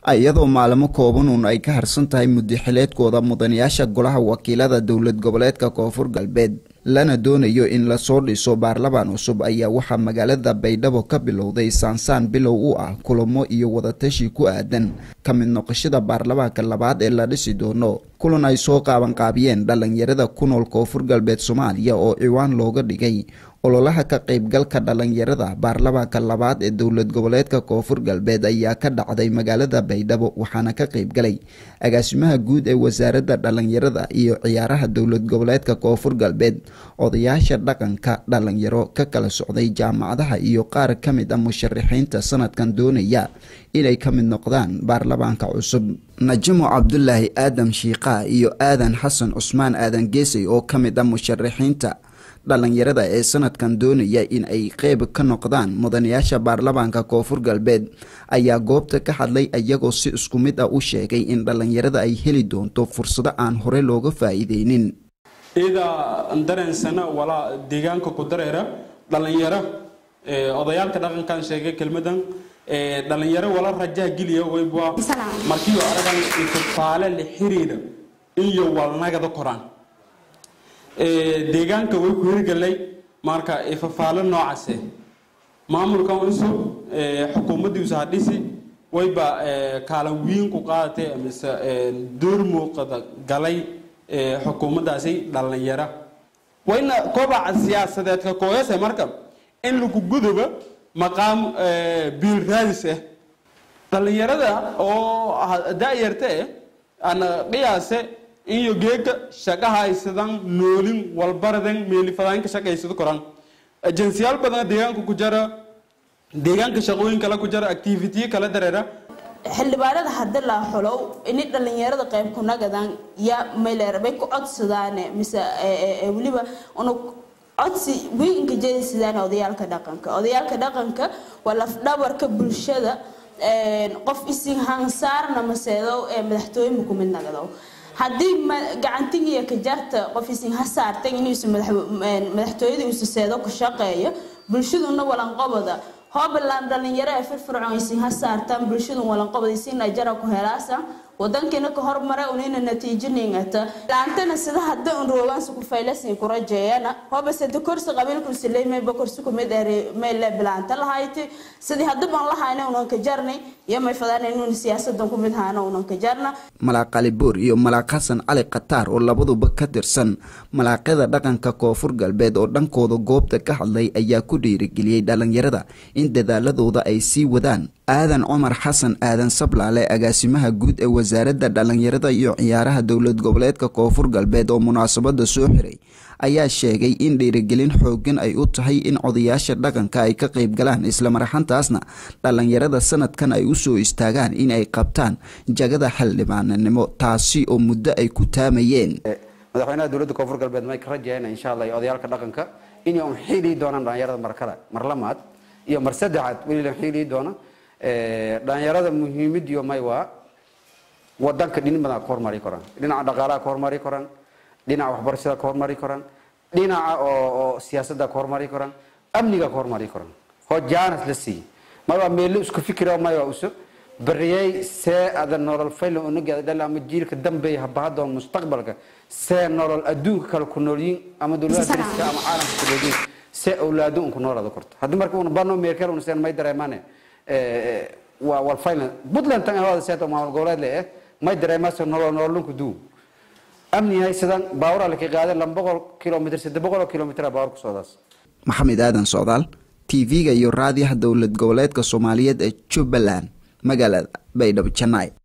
iyadoo maalmo koobanuun ay ka harsan tahay muddaxileedkooda mudanayaasha golaha wakiilada dowlad goboleedka koonfur galbeed lana doonayo in lasoo dhiso baarlamaan cusub ayaa waxaa magaalada baydhabo ka bilowday saansaan bilow u ah kulamo iyo wadatashi ku aadan ka mid noqoshada baarlamaanka labaad ee la dhisi doono kulan ay soo qaabanqaabiyeen dhalinyarada ku nool koonfur galbeed soomaaliya oo ciwaan looga dhigay ololaha ka qaybgalka dhalinyarada baarlamaanka labaad ee dowlad goboleedka koonfur galbeed ayaa ka dhacday magaalada baydhabo waxaana ka qaybgalay agaasimaha guud ee wasaaradda dhalinyarada iyo ciyaaraha dowlad goboleedka koonfur galbeed odayaasha dhaqanka dhalinyaro ka kala socday jaamacadaha iyo qaar ka mid a musharaxiinta sanadkan doonaya inay ka mid noqdaan baarlamaanka cusub najimo cabdulaahi aadam shiiqa iyo aadan xasan cusmaan aadan geesay oo ka mid a musharaxiinta dhalinyarada ee sanadkan doonaya in ay qeyb ka noqdaan mudanayaasha baarlamaanka koonfur galbeed ayaa goobta ka hadlay iyagoo si isku mid ah u sheegay in dhalinyarada ay heli doonto fursado aan hore looga faa'iideynin idaa dareensana walaa deegaanka ku dareera dhalinyaro odayaalka dhaqankan sheegay kelmadan dhalinyaro wala rajaha geliya wayba markiioo aragan ifafaale la xiriira iyo walnagada koraan deegaanka way ku hirgalay marka ifafaalo noocaase maamulkan cusub xukuumaddiisu ha dhisi wayba kaalan wiin ku qaadatay mise door muuqada galay xukuumaddaasi dhalinyaro wayna kobaca siyaasadeedka kooyase marka in lagu guduba maqaam biil raadis ah dhalinyarada oo da-yarta ana qiyaase iyo geega shaqaha haysadan noolin walbaradan meelifadaan ka shaqaysado koran ajensiyaal badan deegaanka ku jara deegaanka shaqooyin kale ku jara activity kala dareera xildhibaanada hadii la xulow ini dhalinyarada qayb ku nagadan ya mayleerbay ku codsadaane mise weliba una codsi wiinka jeedisidaan odayaalka dhaqanka odayaalka dhaqanka waa lafdhabarka bulshada qof isin hansaarna maseedo ee madaxtooye ku mid nagado haddii gacantigiiyo kajarta qof isin ha saartay inuusa madaxtooyada uusa seedo ku shaqeeyo bulshaduna walanqobada hoobaland dhalinyaro ee firfircoon isin ha saartaan bulshadu walanqobada isin ajara ku helaasa wadankiina ka hormara unina natiijiningata laantana sida hadda un roogaansa ku faylasin ku rajeeyana hoba sida korsi qabiilku sileemayba korsi ku mid ere meyle bilaanta lahayti sidii hadda baan lahayna unan ka jarnay iyo may fadaan inuun siyaasadan ku mid haana unan ka jarna malaaq cali boor iyo malaaq xasan cali khataar oo labaduba ka tirsan malaaqyada dhaqanka koonfur galbeed oo dhankooda goobta ka hadlay ayaa ku dhiirigeliyey dhalinyarada in dadaaladooda ay sii wadaan aadan cumar xasan aadan sablaale agaasimaha guud ee wasaaradda dhalinyarada iyo ciyaaraha dowlad goboleedka koonfur galbeed oo munaasabada soo xiray ayaa sheegay in dhiirigelin xoogan ay u tahay in odayaasha dhaqanka ay ka qayb galaan islamaraxantaasna dhalinyarada sanadkan ay usoo istaagaan in ay qabtaan jagada xildhibaananimo taasi oo muddo ay ku taamayeen madaxweynaha dowladda koonfur galbeed may ka rajayna insha allah iyo odayaalka dhaqanka inay un xiilii doonaan dhalinyarada mar kale mar lamaad iyo mar saddexaad weli la xiilii doona dhalinyarada muhiimadiyo may waa wadanka dhinin badan ka hormari karaan dhinaca dhaqaalaha ka hormari karaan dhinaca waxbarashada ka hormari karaan dhinaca oo siyaasadda ka hormari karaan amniga ka hormari karaan hojaanas la siiye mayba meelo isku fikira mayba uso bariyay see ada nolol faylan unageeda dhal ama jiilka dambeeya habahadoon mustaqbalka see nolol adduunka kale ku noolyiin ama dowladaha dariska ama caalamka ku noolyiin see awlaado un ku noolaada korto haddii marka una bano meerkel una seen may dareemaane waa walfaylan puntland tan ahwaada seeto maamul goboleed le eh may dareemaase nolol nololunku duu amni haysadan baawur alle ka qaadeen laba boqol kilomitr saddex boqol oo kilomitr baawur ku socdaas maxamed aadan socdaal tv-ga iyo raadiyaha dowlad goboleedka soomaaliyeed ee jubbaland magaalada baydhabo janay